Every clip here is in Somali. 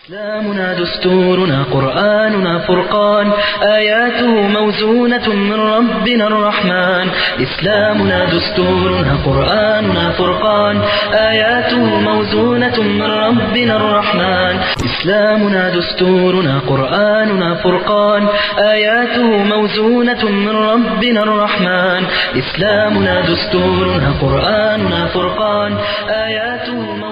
إسلامنا دستورنا قرآننا فرقان آياته موزونة من ربنا الرحمن إسلامنا دستورنا قرآننا فرقان آياته موزونة من ربنا الرحمن إسلامنا دستورنا قرآننا فرقان آياته موزونة من ربنا الرحمن إسلامنا دستورنا قرآننا فرقان آياته موزونة من ربنا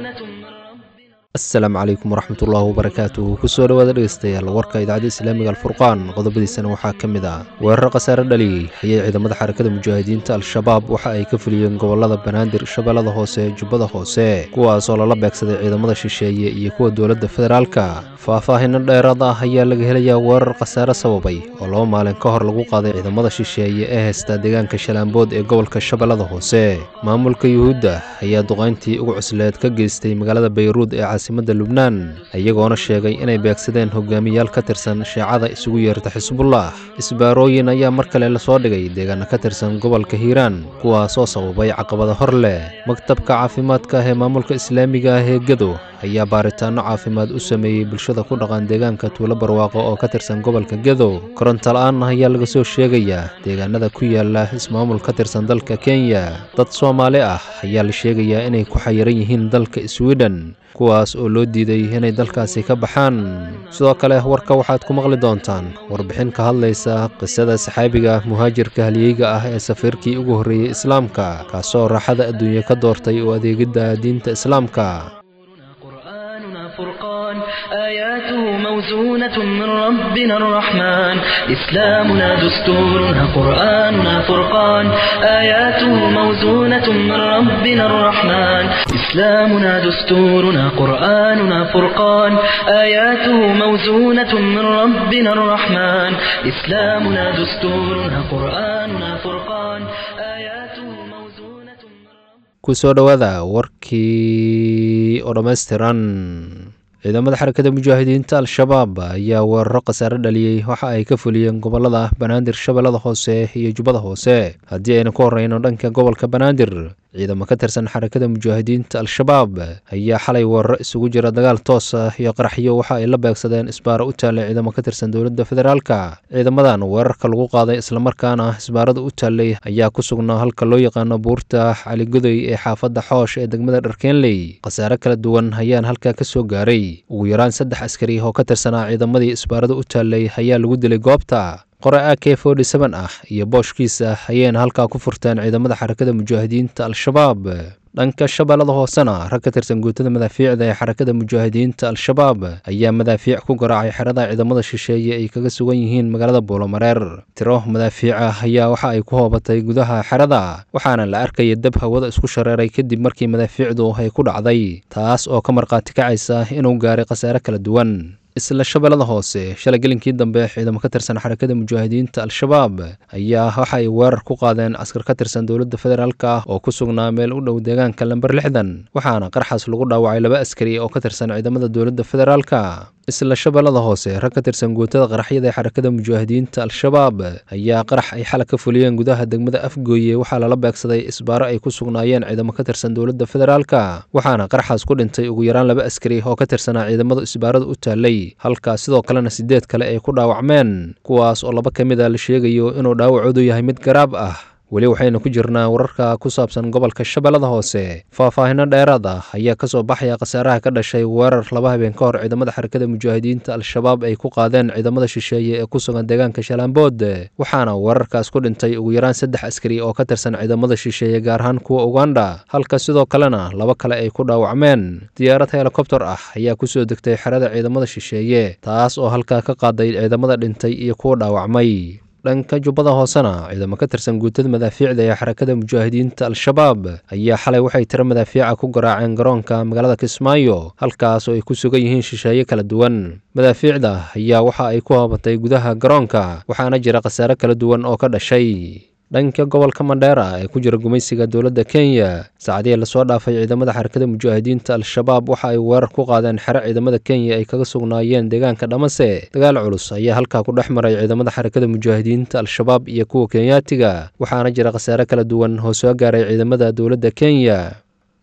asalaamu calaykum waraxmatullaahi wabarakaatuh kusoo dhowaada dhegeystayaal warka idaacadda islaamiga alfurqaan qodobadiisana waxaa ka mid ah weerar khasaare dhaliyey ayay ciidamada xarakada mujaahidiinta al-shabaab waxa ay ka fuliyeen gobolada banaadir shabeellada hoose jubbada hoose kuwaasoo lala beegsaday ciidamada shisheeye iyo kuwa dowladda federaalka faahfaahino dheeraad ah ayaa laga helayaa weerar khasaare sababay oo laba maalin ka hor lagu qaaday ciidamada shisheeye ee haysta deegaanka shalaambood ee gobolka shabeellada hoose maamulka yuhuudda ayaa duqayntii ugu cusleed ka geystay magaalada bayruud ee caasimada lubnaan iyagoona sheegay inay beegsadeen hogaamiyaal ka tirsan sheecada isugu yeerta xisbullah isbaarooyin ayaa mar kale lasoo dhigay deegaana ka tirsan gobolka hiiraan kuwaasoo sababay caqabada hor leh maktabka caafimaadka ee maamulka islaamiga ah ee gedo ayaa baaritaano caafimaad u sameeyey bulshada ku dhaqan deegaanka tuulo barwaaqo oo ka tirsan gobolka gedo koronto la-aan ayaa laga soo sheegayaa deegaanada ku yaala ismaamul ka tirsan dalka kenya dad soomaali ah ayaa la sheegayaa inay ku xayiran yihiin dalka sweden kuwaas oo loo diiday inay dalkaasi ka baxaan sidoo kale warka waxaad ku maqli doontaan warbixin ka hadlaysa qisada saxaabiga muhaajirka halyeyga ah ee safiirkii ugu horreeyey islaamka kaasoo raaxada adduunye ka doortay oo adeegidda diinta islaamka قرآننا فرقان آياته موزونة من ربنا الرحمن إسلامنا دستورنا قرآننا فرقان آياته موزونة من ربنا الرحمن إسلامنا دستورنا قرآننا فرقان آياته موزونة من ربنا الرحمن إسلامنا دستورنا قرآننا فرقان آياته موزونة من ربنا kusoo dhowaada warkii oo dhammaystiran ciidamada xarakada mujaahidiinta al-shabaab ayaa weeraro khasaare dhaliyey waxa ay ka fuliyeen gobolada banaadir shabeellada hoose iyo jubbada hoose haddii ayna ku horeyno dhanka gobolka banaadir ciidamo ka tirsan xarakada mujaahidiinta al-shabaab ayaa xalay weeraro isugu jira dagaal toos ah iyo qaraxyo waxa ay la beegsadeen isbaaro u taallay ciidamo ka tirsan dowladda federaalka ciidamadan weerarka lagu qaaday islamarkaana isbaarada u taallay ayaa ku sugnaa halka loo yaqaano buurta caligodoy ee xaafadda xoosh ee degmada dharkeenley khasaare kala duwan ayaan halkaa ka soo gaaray ugu yaraan saddex askari oo ka tirsanaa ciidamadii isbaarada u taallay ayaa lagu dilay goobta qore a k forty seven ah iyo booshkiisa ayayna halkaa ku furteen ciidamada xarakada mujaahidiinta al-shabaab dhanka shabeellada hoosena rag ka tirsan guutada madaafiicda ee xarakada mujaahidiinta al-shabaab ayaa madaafiic ku garaacay xerada ciidamada shisheeye ay kaga sugan yihiin magaalada buulomareer tiro madaafiica ayaa waxa ay ku hoobatay gudaha xerada waxaana la arkaya dab hawada isku shareeray kadib markii madaafiicdu ay ku dhacday taas oo ka markhaati kacaysa inuu gaaray khasaare kala duwan isla shabeellada hoose shalay gelinkii dambe ciidamo ka tirsan xarakada mujaahidiinta al-shabaab ayaa waxa ay weerar ku qaadeen askar ka tirsan dowladda federaalka oo ku sugnaa meel u dhow deegaanka lamber lixdan waxaana qarxaas lagu dhaawacay laba askari oo ka tirsan ciidamada dowladda federaalka isla shabeellada hoose rag ka tirsan guutada qaraxyada ee xarakada mujaahidiinta al-shabaab ayaa qarax ay xala ka fuliyeen gudaha degmada afgooye waxaa lala beegsaday isbaaro ay ku sugnaayeen ciidamo ka tirsan dowladda federaalka waxaana qarxaas ku dhintay ugu yaraan laba askari oo ka tirsanaa ciidamada isbaarada u taallay halkaa sidoo kalena sideed kale ay ku dhaawacmeen kuwaas oo laba ka mid a la sheegayo inuu dhaawacoodu yahay mid garaab ah weli waxaynu ku jirnaa wararka ku saabsan gobolka shabeellada hoose faahfaahino dheeraad ah ayaa kasoo baxaya khasaaraha ka dhashay weerar laba habeen ka hor ciidamada xarakada mujaahidiinta al-shabaab ay ku qaadeen ciidamada shisheeye ee ku sugan deegaanka shalaambood waxaana weerarkaas ku dhintay ugu yaraan saddex askari oo ka tirsan ciidamada shisheeye gaar ahaan kuwa uganda halka sidoo kalena laba kale ay ku dhaawacmeen diyaarad helikobter ah ayaa kusoo degtay xerada ciidamada shisheeye taas oo halkaa ka qaaday ciidamada dhintay iyo kuwa dhaawacmay dhanka jubbada hoosena ciidamo ka tirsan guutada madaafiicda ee xarakada mujaahidiinta al-shabaab ayaa xalay waxay tiro madaafiica ku garaaceen garoonka magaalada kismaayo halkaas oo ay ku sugan yihiin shisheeye kala duwan madaafiicda ayaa waxa ay ku haabatay gudaha garoonka waxaana jira khasaare kala duwan oo ka dhashay dhanka gobolka mandheera ee ku jira gumaysiga dowladda kenya saacadihii lasoo dhaafay ciidamada xarakada mujaahidiinta al-shabaab waxa ay weerar ku qaadeen xero ciidamada kenya ay kaga sugnaayeen deegaanka dhamase dagaal culus ayaa halkaa ku dhex maray ciidamada xarakada mujaahidiinta al-shabaab iyo kuwa kenyaatiga waxaana jira khasaare kala duwan oo soo gaaray ciidamada dowladda kenya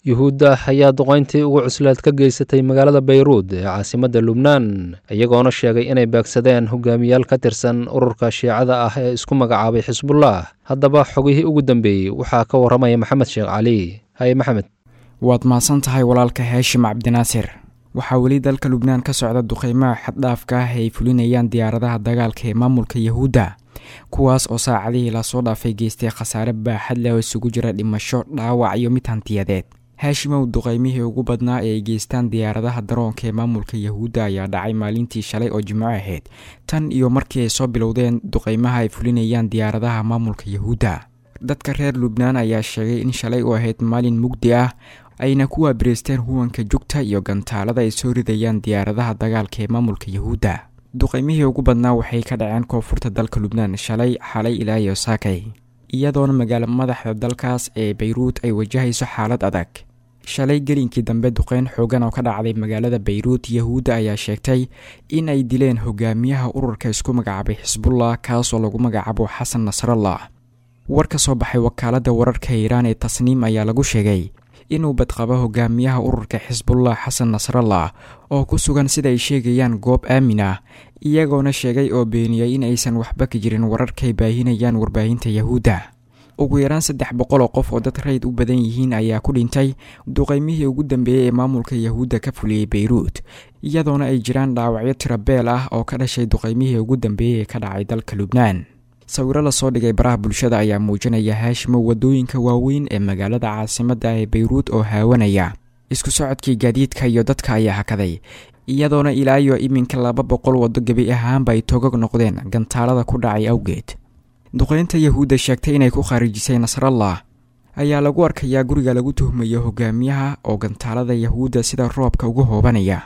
yuhuudda ayaa duqayntii ugu cusleed ka geysatay magaalada bayruud ee caasimadda lubnaan iyagoona sheegay inay beegsadeen hogaamiyaal ka tirsan ururka shiicada ah ee isku magacaabay xisbullah haddaba xogihii ugu dambeeyey waxaa ka warramaya maxamed sheekh cali haye maxamed waad mahadsan tahay walaalka heeshim cabdinaasir waxaa weli dalka lubnaan ka socda duqeymaha xaddhaafka ah ay fulinayaan diyaaradaha dagaalka ee maamulka yahuudda kuwaas oo saacadihii lasoo dhaafay geystay khasaare baaxad leh oo isugu jira dhimasho dhaawac iyo mid hantiyadeed haashimow duqeymihii ugu badnaa ee ay geystaan diyaaradaha daroonka ee maamulka yahuudda ayaa dhacay maalintii shalay oo jimco ahayd tan iyo markii ay soo bilowdeen duqeymaha ay fulinayaan diyaaradaha maamulka yahuudda dadka reer lubnaan ayaa sheegay in shalay u ahayd maalin mugdi ah ayna ku waabireysteen huwanka jugta iyo gantaalada ay soo ridayaan diyaaradaha dagaalka ee maamulka yahuudda duqeymihii ugu badnaa waxay ka dhaceen koonfurta dalka lubnaan shalay xalay ilaa iyo saakay iyadoona magaalo madaxda dalkaas ee bayruud ay wajahayso xaalad adag shalay gelinkii dambe duqeyn xoogan oo ka dhacday magaalada bayruud yahuudda ayaa sheegtay in ay dileen hogaamiyaha ururka isku magacaabay xisbullah kaasoo lagu magacaabo xasan nasrallah war ka soo baxay wakaaladda wararka iiraan ee tasniim ayaa lagu sheegay inuu badqabo hogaamiyaha ururka xisbullah xasan nasrallah oo ku sugan sida ay sheegayaan goob aamin ah iyagoona sheegay oo beeniyey in aysan waxba ka jirin wararkay baahinayaan warbaahinta yahuudda ugu yaraan saddex boqol oo qof oo dad rayd u badan yihiin ayaa ku dhintay duqeymihii ugu dambeeyey ee maamulka yahuudda ka fuliyey bayruud iyadoona ay jiraan dhaawacyo tirabeel ah oo ka dhashay duqeymihii ugu dambeeyey ee ka dhacay dalka lubnaan sawiro lasoo dhigay baraha bulshada ayaa muujinaya haashimo wadooyinka waaweyn ee magaalada caasimadda ee bayruud oo haawanaya isku socodkii gaadiidka iyo dadka ayaa hakaday iyadoona ilaa iyo iminka laba boqol waddo gebi ahaanba ay togog noqdeen gantaalada ku dhacay awgeed duqeynta yahuudda sheegtay inay ku khaarijisay nasrallah ayaa lagu arkayaa guriga lagu tuhmayo hogaamiyaha oo gantaalada yahuudda sida roobka ugu hoobanaya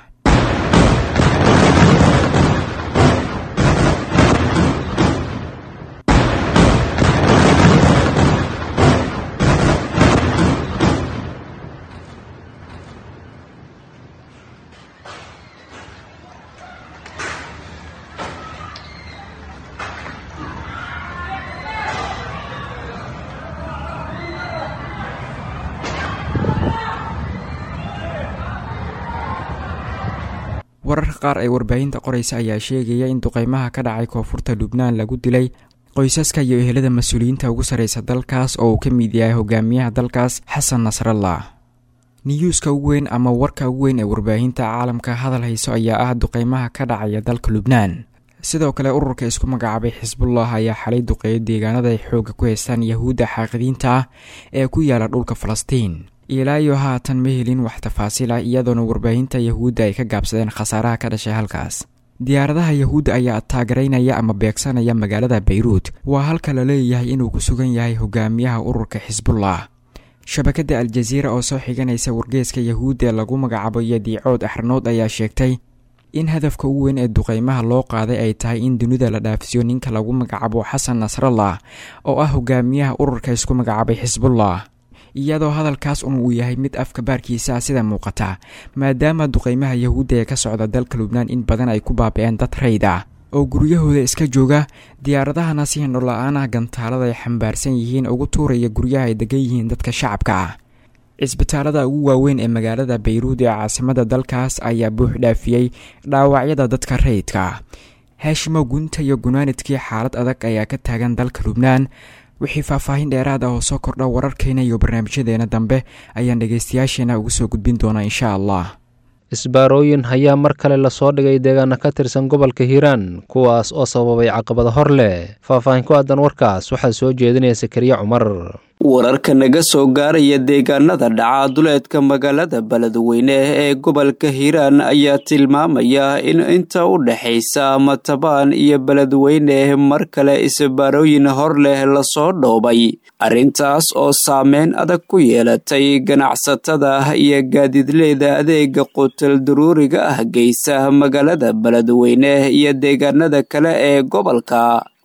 wararka qaar ee warbaahinta qoraysa ayaa sheegaya in duqeymaha ka dhacay koonfurta lubnaan lagu dilay qoysaska iyo ehelada mas-uuliyiinta ugu sarreysa dalkaas oo uu ka mid yahay hogaamiyaha dalkaas xasan nasrallah niyuuska ugu weyn ama warka ugu weyn ee warbaahinta caalamka hadal hayso ayaa ah duqeymaha ka dhacaya dalka lubnaan sidoo kale ururka isku magacaabay xisbullah ayaa xalay duqeeyo deegaanada ay xoogga ku haystaan yahuudda xaaqidiinta ah ee ku yaala dhulka falastiin ilaa iyo haatan ma helin wax tafaasiil ah iyadoona warbaahinta yahuudda ay ka gaabsadeen khasaaraha ka dhashay halkaas diyaaradaha yahuudda ayaa taagaraynaya ama beegsanaya magaalada bayruud waa halka la leeyahay inuu ku sugan yahay hogaamiyaha ururka xisbullah shabakadda aljaziira oo soo xiganaysa wargeeska yahuudda lagu magacaabo yadiicood axranood ayaa sheegtay in hadafka ugu weyn ee duqeymaha loo qaaday ay tahay in dunida la dhaafsiyo ninka lagu magacaabo xasan nasrallah oo ah hogaamiyaha ururka isku magacaabay xisbullah iyadoo hadalkaas un uu yahay mid afka baarkiisa ah sida muuqata maadaama duqeymaha yahuudda ee ka socda dalka lubnaan in badan ay ku baabi'een dad rayd ah oo guryahooda iska jooga diyaaradahana si hindhola-aan ah gantaalada ay xambaarsan yihiin ugu tuuraya guryaha ay degan yihiin dadka shacabka ah cisbitaalada ugu waaweyn ee magaalada bayruud ee caasimada dalkaas ayaa buux dhaafiyey dhaawacyada dadka rayidka ah haashimo gunta iyo gunaanidkii xaalad adag ayaa ka taagan dalka lubnaan wixii faahfaahin dheeraad ah oo soo kordha wararkeena iyo barnaamijyadeena dambe ayaan dhegeystayaasheena ugu soo gudbin doonaa insha allah isbaarooyin ayaa mar kale lasoo dhigay deegaana ka tirsan gobolka hiiraan kuwaas oo sababay caqabado hor leh faahfaahin ku aadan warkaas waxaa soo jeedinaya sakariye cumar wararka naga soo gaaraya deegaanada dhaca duleedka magaalada beledweyne ee gobolka hiiraan ayaa tilmaamaya in inta u dhexaysa matabaan iyo beledweyne mar kale isbaarooyin hor leh lasoo dhoobay arrintaas oo saameyn adag ku yeelatay ganacsatada iyo gaadiidleyda adeega qutal daruuriga ah geysa magaalada beledweyne iyo deegaanada kale ee gobolka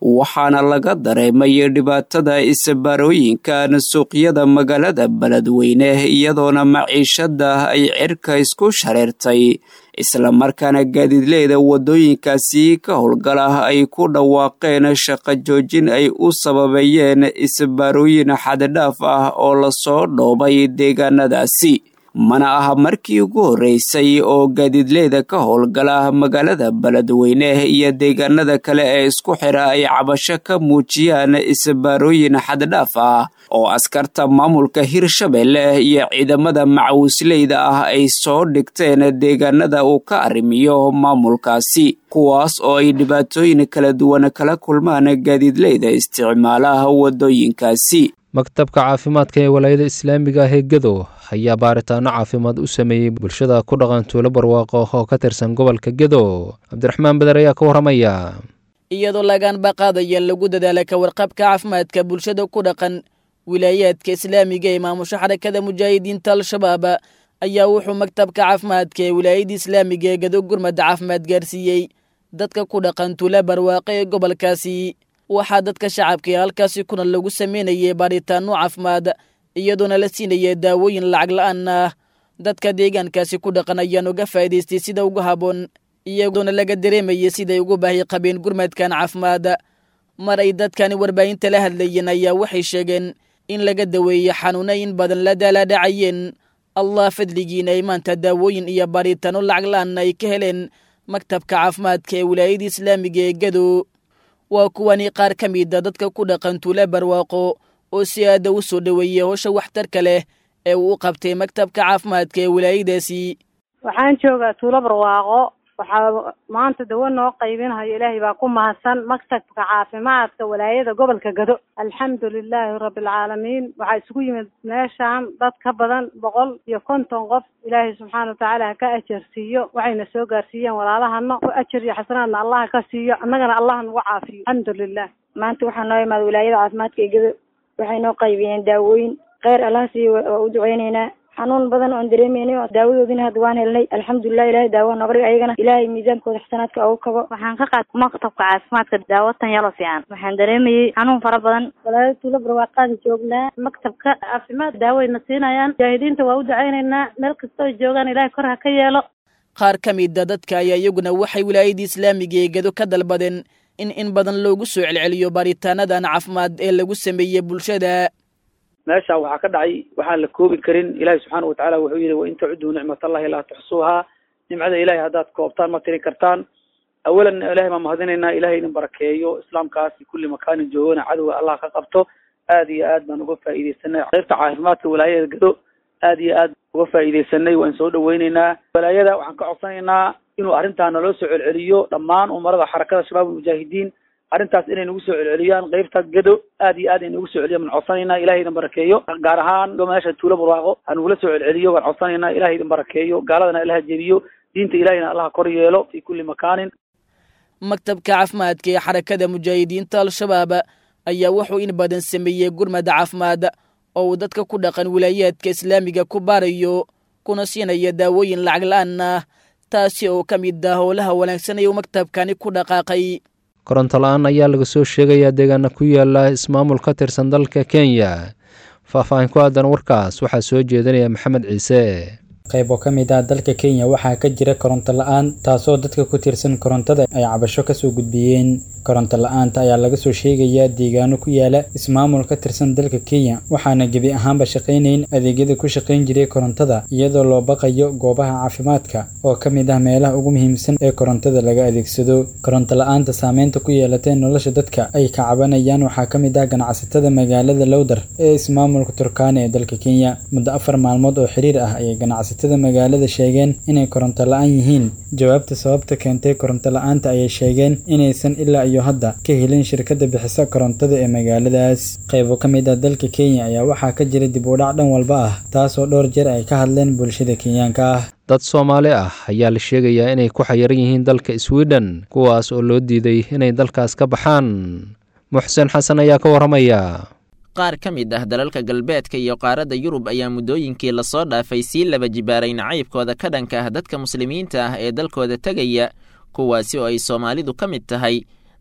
waxaana laga dareemay dhibaatada isbaarooyinkan suuqyada magaalada beledweyne iyadoona maciishada ay cirka isku shareertay islamarkaana gaadiidleyda waddooyinkaasi ka howlgala ay ku dhawaaqeen shaqo joojin ay u sababeeyeen isbaarooyin xaddidhaaf ah oo lasoo dhoobay deegaanadaasi mana aha markii ugu horreysay oo gaadiidleyda ka howlgala magaalada beledweyne iyo deegaanada kale ee isku xira ay cabasho ka muujiyaan isbaarooyin xaddidhaaf ah oo askarta maamulka hirshabelle iyo ciidamada macawisleyda ah ay soo dhigteen deegaanada uu ka arrimiyo maamulkaasi kuwaas oo ay dhibaatooyin kala duwan kala kulmaan gaadiidleyda isticmaalaha waddooyinkaasi maktabka caafimaadka ee walaayada islaamiga ah ee gedo ayaa baaritaano caafimaad u sameeyey bulshada ku dhaqan tuulo barwaaqo oo ka tirsan gobolka gedo cabdiraxmaan beder ayaa ka warramaya iyadoo lagaanba qaadaya lagu dadaala ka warqabka caafimaadka bulshada ku dhaqan wilaayaadka islaamiga ee maamusho xarakada mujaahidiinta al-shabaab ayaa wuxuu maktabka caafimaadka ee wilaayada islaamiga ee gedo gurmada caafimaad gaarsiiyey dadka ku dhaqan tuulo barwaaqo ee gobolkaasi waxaa dadka shacabka ee halkaasi kuna lagu sameynayay baaritaano caafimaad iyadoona la siinaya daawooyin lacag la-aan ah dadka deegaankaasi ku dhaqan ayaan uga faa'idaystay sida ugu habboon iyadoona laga dareemayay siday ugu baahi qabeen gurmadkan caafimaad mar ay dadkani warbaahinta la hadlayeen ayaa waxay sheegeen in laga daweeyey xanuuna in badan la daalaadhacayeen allah fadligiina ay maanta daawooyin iyo baaritaano lacag la-aan ay ka heleen maktabka caafimaadka ee wilaayada islaamiga ee gado waa kuwani qaar ka mida dadka ku dhaqan tuula barwaaqo oo si aada u soo dhoweeyey howsha waxtarka leh ee uu u qabtay maktabka caafimaadka ee wilaayadaasi waxaan joogaa tuulo barwaaqo waxaa maanta dawo noo qaybinayo ilaahay baa ku mahadsan maktabka caafimaadka walaayada gobolka gado alxamdu lilaahi rabbilcaalamiin waxaa isugu yimid meeshaan dad ka badan boqol iyo konton qof ilaahay subxaana watacaala ha ka ajar siiyo waxayna soo gaarsiiyeen walaalahana oo ajar iyo xasanaadna allah ka siiyo annagana allah nagu caafiyo alxamdu lilah maanta waxaa noo imaada wilaayada caafimaadka ee gado waxay noo qaybiyeen daawooyin kheyr allah siiyo waa u duceyneynaa xanuun badan oon dareemeynay oo daawadoodina hadda waan helnay alxamdulilah ilahay daawa nooga dhig ayagana ilaahay miisaankooda xasanaadka ugu kabo waxaan ka qaatay maktabka caafimaadka daawatan yalo fiican waxaan dareemayey xanuun fara badan walaalo tuulo barwaaqaada joognaa maktabka caafimaad daawayna siinayaan mujaahidiinta waa u duceyneynaa meel kastoo joogaan ilahay kor ha ka yeelo qaar ka mida dadka ayaa iyaguna waxay wilaayadii islaamiga ee gedo ka dalbadeen in in badan loogu soo celceliyo baaritaanadan caafimaad ee lagu sameeyey bulshada meesha waxaa ka dhacay waxaan la koobi karin ilaahi subxaana watacaala wuxuu yihi wain tacuduu nicmat allahi laa tuxsuuhaa nimcada ilahay haddaad koobtaan ma tiri kartaan awalan ilahay baan mahadinaynaa ilahay idin barakeeyo islaamkaas kulli makaanin joogana cadowga allah ka qabto aad iyo aad baan uga faa'iidaysanay qaybta caafimaadka walaayada gado aad iyo aad uga faa'iidaysanay waan soo dhaweyneynaa walaayada waxaan ka codsanaynaa inuu arrintaa naloo soo celceliyo dhammaan umarada xarakada shabaab almujaahidiin arrintaas inay nagu soo celceliyaan qaybta gado aad iyo aad ay nagu soo celiyan waan codsanaynaa ilahay idin barakeeyo gaar ahaan meesha tuulo barwaaqo ha nagula soo celceliyo waan codsanaynaa ilahay idin barakeeyo gaaladana ilaha jebiyo diinta ilahayna allaha kor yeelo fi kulli makaanin maktabka caafimaadka ee xarakada mujaahidiinta al-shabaab ayaa wuxuu in badan sameeyey gurmada caafimaad oo uu dadka ku dhaqan wilaayaadka islaamiga ku baarayo kuna siinaya daawooyin lacag la-aan ah taasi oo ka mid ah howlaha wanaagsan ee uu maktabkani ku dhaqaaqay koronto la-aan ayaa laga soo sheegayaa deegaana ku yaala ismaamul ka tirsan dalka kenya faahfaahin ku aadan warkaas waxaa soo jeedinaya maxamed ciise qayb oo ka mid ah dalka kenya waxaa ka jira koronto la-aan taasoo dadka ku tirsan korontada ay cabasho kasoo gudbiyeen koronto la-aanta ayaa laga soo sheegayaa deegaano ku yaala ismaamul ka tirsan dalka kenya waxaana gebi ahaanba shaqaynayn adeegyada ku shaqayn jiray korontada iyadoo loo baqayo goobaha caafimaadka oo ka mid ah meelaha ugu muhiimsan ee korontada laga adeegsado koronto la-aanta saameynta ku yeelatee nolosha dadka ay ka cabanayaan waxaa ka mid ah ganacsatada magaalada lowdar ee ismaamulka turkana ee dalka kenya muddo afar maalmood oo xiriir ah ayay ganacsatada magaalada sheegeen inay koronto la-aan yihiin jawaabta sababta keentay koronto la-aanta ayay sheegeen inaysan ilaa iyo hadda ka helin shirkadda bixisa korontada ee magaaladaas qaybo ka mid ah dalka kenya ayaa waxaa ka jira dib u dhac dhan walba ah taasoo dhowr jeer ay ka hadleen bulshada kenyaanka ah dad soomaali ah ayaa la sheegayaa inay ku xayiran yihiin dalka sweden kuwaas oo loo diiday inay dalkaas ka baxaan muxsen xasan ayaa ka warramaya qaar ka mid ah dalalka galbeedka iyo qaaradda yurub ayaa muddooyinkii lasoo dhaafay sii laba jibaaray nacaybkooda ka dhanka ah dadka muslimiinta ah ee dalkooda tegaya kuwaasi oo ay soomaalidu ka mid tahay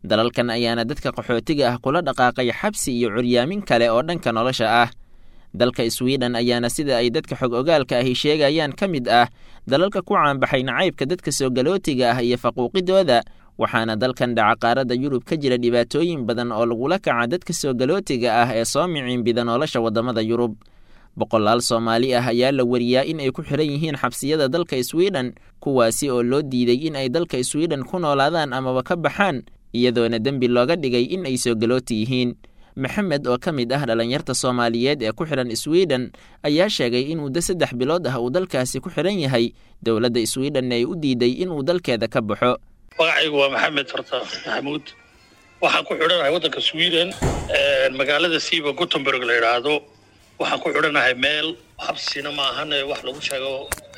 dalalkan ayaana dadka qaxootiga ah kula dhaqaaqay xabsi iyo curyaamin kale oo dhanka nolosha ah dalka swiden ayaana sida ay dadka xog ogaalka ahi sheegayaan ka mid ah dalalka ku caanbaxay nacaybka dadka soo galootiga ah iyo faquuqidooda waxaana dalkan dhaca qaaradda yurub ka jira dhibaatooyin badan oo lagula kaca dadka soo galootiga ah ee soo miciinbida nolosha waddamada yurub boqolaal soomaali ah ayaa la wariyaa in ay ku xiran yihiin xabsiyada dalka swiden kuwaasi oo loo diiday in ay dalka swiden ku noolaadaan amaba ka baxaan iyadoona dembi looga dhigay in ay soo galooti yihiin maxamed oo ka mid ah dhallinyarta soomaaliyeed ee ku xidhan swiden ayaa sheegay in muddo saddex bilood ah uu dalkaasi ku xidhan yahay dowladda swiden ay u diiday inuu dalkeeda ka baxo magacaygu waa maxamed farta maxamuud waxaan ku xidhanahay waddanka sweden magaalada siiba gutenberg la yidhaahdo waxaan ku xidhanahay meel xabsina maahan wax lagu sheego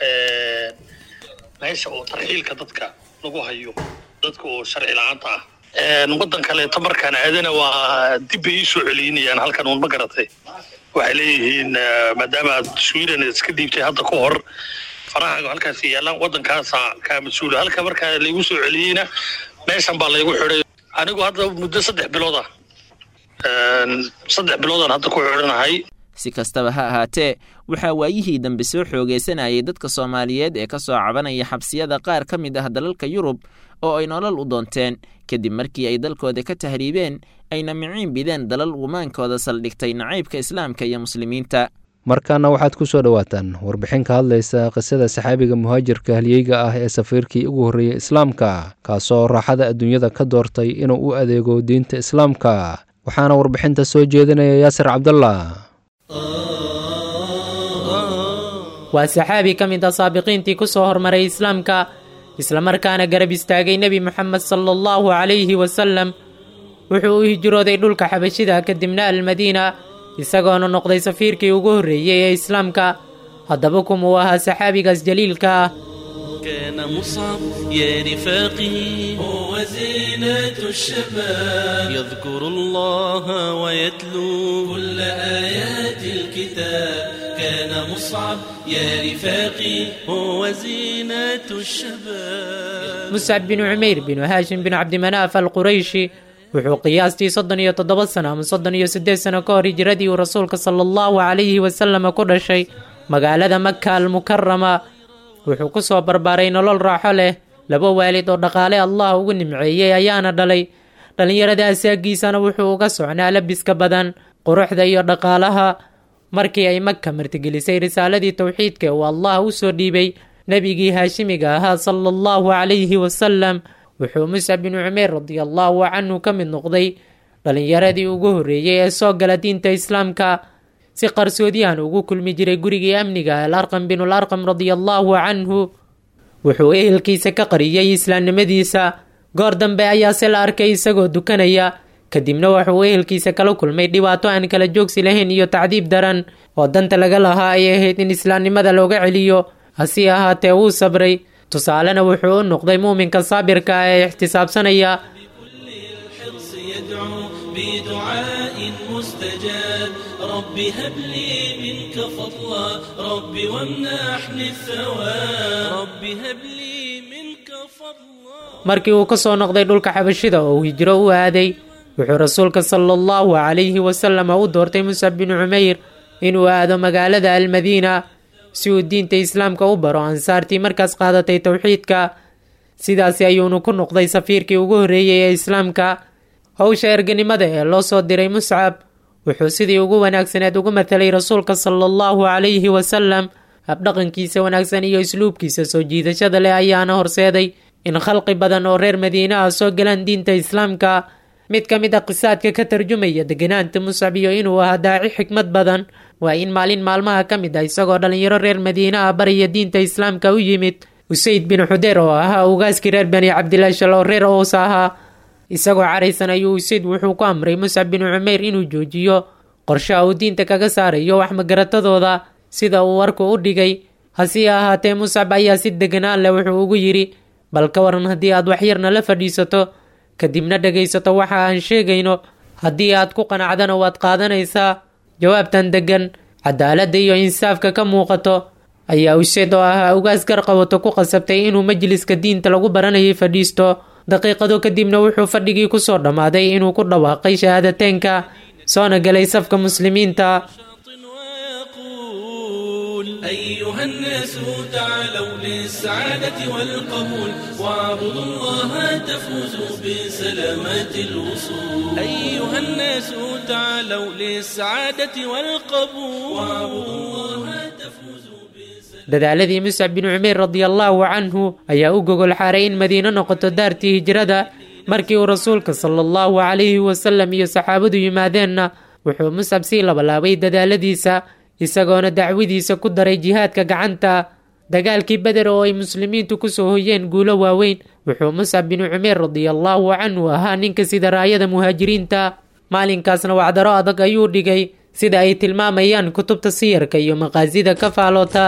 meesha oo tarxiilka dadka lagu hayo dadka oo sharci la-aanta ah waddan kaleeto markaan aadana waa dib bay ii soo celinayaan halkan uun ma garatay waxay leeyihiin maadaama aad sweden iska dhiibtay hadda ka hor farahaaga halkaas yaallaan waddankaasa kaa mas-uula halka markaa laygu soo celiyeyna meeshan baa laygu xidhay anigu hadda muddo saddex bilood ah saddex biloodaan hadda ku xidhanahay si kastaba ha ahaatee waxaa waayihii dambe soo xoogaysanayay dadka soomaaliyeed ee ka soo cabanaya xabsiyada qaar ka mid ah dalalka yurub oo ay nolol u doonteen kadib markii ay dalkooda ka tahriibeen ayna miciin bideen dalal gumaankooda saldhigtay nacaybka islaamka iyo muslimiinta markaana waxaad ku soo dhowaataan warbixin ka hadlaysa qisada saxaabiga muhaajirka halyeyga ah ee safiirkii ugu horreeyey islaamka kaasoo raaxada adduunyada ka doortay inuu u adeego diinta islaamka waxaana warbixinta soo jeedinaya yaasir cabdallah waa saxaabi ka mid a saabiqiintii ku soo hormaray islaamka islamarkaana garab istaagay nebi moxamed sala allahu calayhi wasalam wuxuu u hijrooday dhulka xabashida kadibna almadiina isagoona noqday safiirkii ugu horreeyey ee islaamka haddaba kumuu ahaa saxaabigaas jaliilka ah كان مصعب يا رفاقي هو زينة الشباب يذكر الله ويتلو كل آيات الكتاب كان مصعب يا رفاقي هو زينة الشباب muscab binu cumayr binu haashim binu cabdimanaaf alqurayshi wuxuu qiyaastii soddon iyo toddoba sano ama soddon iyo siddeed sano ka hor hijiradii uu rasuulka sala allahu calayhi wasalama ku dhashay magaalada maka almukarama wuxuu ku soo barbaaray nolol raaxo leh laba waalid oo dhaqaale allah ugu nimceeyey ayaana dhalay dhallinyarada asaagiisana wuxuu uga socnaa labiska badan quruxda iyo dhaqaalaha markii ay maka martigelisay risaaladii towxiidka uu allah u soo dhiibay nebigii haashimiga ahaa sala allahu calayhi wasalam wuxuu muscab binu cumeer radiallahu canhu ka mid noqday dhallinyaradii ugu horreeyey ee soo gala diinta islaamka si qarsoodiyahan ugu kulmi jiray gurigii amniga alarqam binul arqam radiallahu canhu wuxuu ehelkiisa ka qariyey islaamnimadiisa goor dambe ayaase la arkay isagoo dukanaya kadibna wuxuu ehelkiisa kala kulmay dhibaato aan kala joogsi lahayn iyo tacdiib daran oo danta laga lahaa ay ahayd in islaamnimada looga celiyo hase ahaatee wuu sabray tusaalena wuxuu u noqday muuminka saabirka ah ee ixtisaabsanaya بدعاء مستجاب رب هب لي منك فضلا رب وامنحني الثواب رب هب لي منك فضلا markii uu ka soo noqday dhulka xabashida oo uu hijro u aaday wuxuu rasuulka sala allahu calayhi wasalam u doortay muscab binu cumayr inuu aado magaalada almadiina si uu diinta islaamka u baro ansaartii markaas qaadatay towxiidka sidaasi ayuunu ku noqday safiirkii ugu horreeyey ee islaamka howsha erganimada ee loo soo diray muscab wuxuu sidii ugu wanaagsaneed ugu mathalay rasuulka sala allahu calayhi wasalam habdhaqankiisa wanaagsan iyo isluubkiisa soo jiidashada leh ayaana horseeday in khalqi badan oo reer madiina ah soo galaan diinta islaamka mid ka mid a qisaadka ka tarjumaya deganaanta muscab iyo inuu ahaa daaci xikmad badan waa in maalin maalmaha ka mid ah isagoo dhallinyaro reer madiina ah baraya diinta islaamka u yimid usayd bin xudeer oo ahaa ugaaskii reer bani cabdilaashal oo reer ows ahaa isagoo caraysan ayuu usayd wuxuu ku amray muscab binu cumayr inuu joojiyo qorshaha uu diinta kaga saarayo wax magaratadooda sida uu warku u dhigay hase ahaatee muscab ayaa si deganaan leh wuxuu ugu yidhi bal ka waran haddii aad waxyarna la fadhiisato kadibna dhegaysato waxa aan sheegayno haddii aad ku qanacdana waad qaadanaysaa jawaabtan deggan cadaaladda iyo insaafka ka muuqato ayaa useed oo ahaa ugaas garqabato ku qasabtay inuu majliska diinta lagu baranayay fadhiisto daqiiqado kadibna wuxuu fadhigii kusoo dhammaaday inuu ku dhawaaqay shahaadateynka soona galay safka muslimiinta أيها الناس تعالوا للسعادة والقبول واعبدوا الله تفوزوا بسلامات الوصول أيها الناس تعالوا للسعادة والقبول واعبدوا الله تفوزوا dadaaladii muscab bin cumeer radiallaahu canhu ayaa u gogol xaaray in madiino noqoto daartii hijrada markii uu rasuulka sala allahu calayhi wasalam iyo saxaabadu yimaadeenna wuxuu muscab sii labalaabay dadaaladiisa isagoona dacwadiisa ku daray jihaadka gacanta dagaalkii beder oo ay muslimiintu kusoo hoyeen guulo waaweyn wuxuu muscab binu cumeer radiallaahu canhu ahaa ninka sida raayada muhaajiriinta maalinkaasna wacdaro adag ayuu dhigay sida ay tilmaamayaan kutubta siyarka iyo maqaasida ka faaloota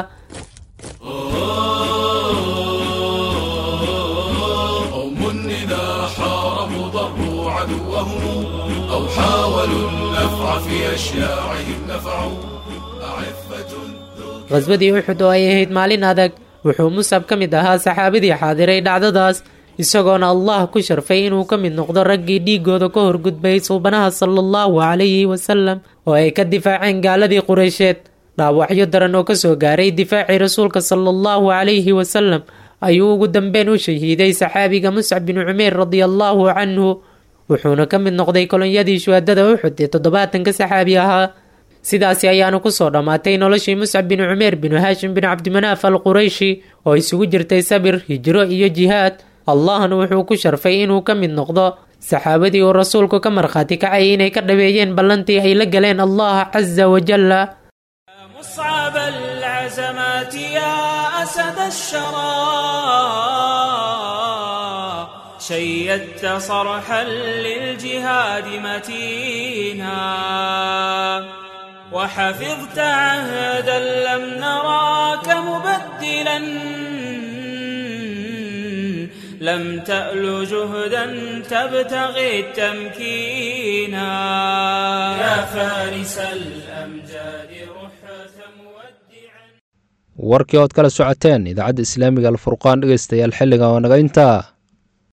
قوم إذا حاربوا ضروا عدوهم أو حاولوا النفع في أشياعهم نفعوا أعفة qhaswadii uxud oo ay ahayd maalin adag wuxuu musab ka mid ahaa saxaabadii xaadiray dhacdadaas isagoona allah ku sharfay inuu ka mid noqdo raggii dhiigooda ka horgudbay suubanaha sala allahu calayhi wasalam oo ay ka difaaceen gaaladii qureysheed dhaawacyo daran oo kasoo gaaray difaacii rasuulka sala allahu calayhi wasalam ayuu ugu dambeyn u shahiiday saxaabiga muscab binu cumeer radiallaahu canhu wuxuuna ka mid noqday kolonyadii shuhadada uxud ee toddobaatanka saxaabi ahaa sidaasi ayaana kusoo dhammaatay noloshii muscab binu cumeer binu haashim binu cabdimanaaf al qurayshi oo isugu jirtay sabir hijro iyo jihaad allahna wuxuu ku sharfay inuu ka mid noqdo saxaabadii uu rasuulku ka markhaati kacay inay ka dhaweeyeen ballantii ay la galeen allah casa wajalla مصعب العزمات يا أسد الشرى شيدت صرحا للجهاد متينا وحفظت عهدا لم نراك مبدلا لم تأل جهدا تبتغي التمكينا يا فارس الأمجاد رحة warkii ood kala socoteen idaacadda islaamiga alfurqaan dhegaystayaal xilliga oo naga intaa